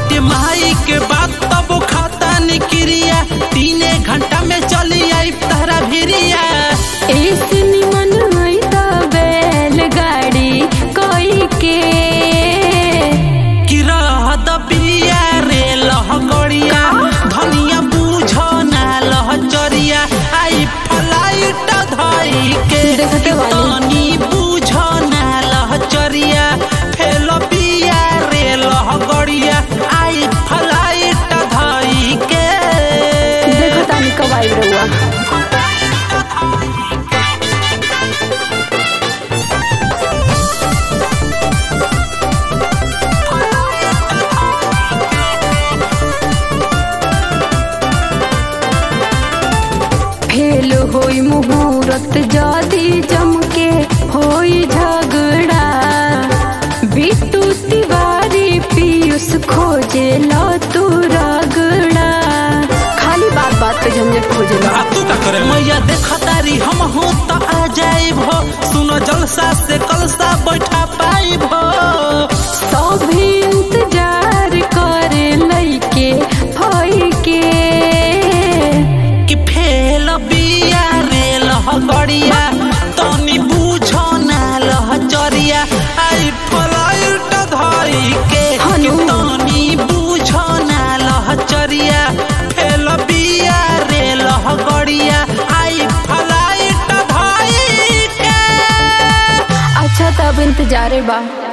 बाटे माई के बात तब खाता निक्रिया तीने घंटा में चली आई तहरा भिरिया ऐसे निमन होई त बैलगाड़ी कोई के कि रहत बिया रे लहगड़िया धनिया बूझ ना लहचरिया आई फ्लाइट धई के देखते बानी। तनी बूझ ना लहचरिया फेल बिया रे लहगड़िया आई फ्लाइट धई के देखो तानी कब आई रहुआ फेल होई मुहूर्त जदी जमके होई झगड़ा बिट्टू तिवारी पीयूष खोजे लो तू रगड़ा खाली बात बात पे झंझट खोजे लो आ तू का करे मैया देखतारी हम हो त आ जाइब हो सुनो जलसा से कलसा बैठा पाइब हो सभी इंतजार करे लइके फई के कि फेल बिया रे लहगड़िया तनी बूझो ना लहचरिया आई फ्लाइट धई के कि हनु। तनी बूझो ना लहचरिया फेल बिया रे लहगड़िया आई फ्लाइट धई के अच्छा तब इंतजारे बा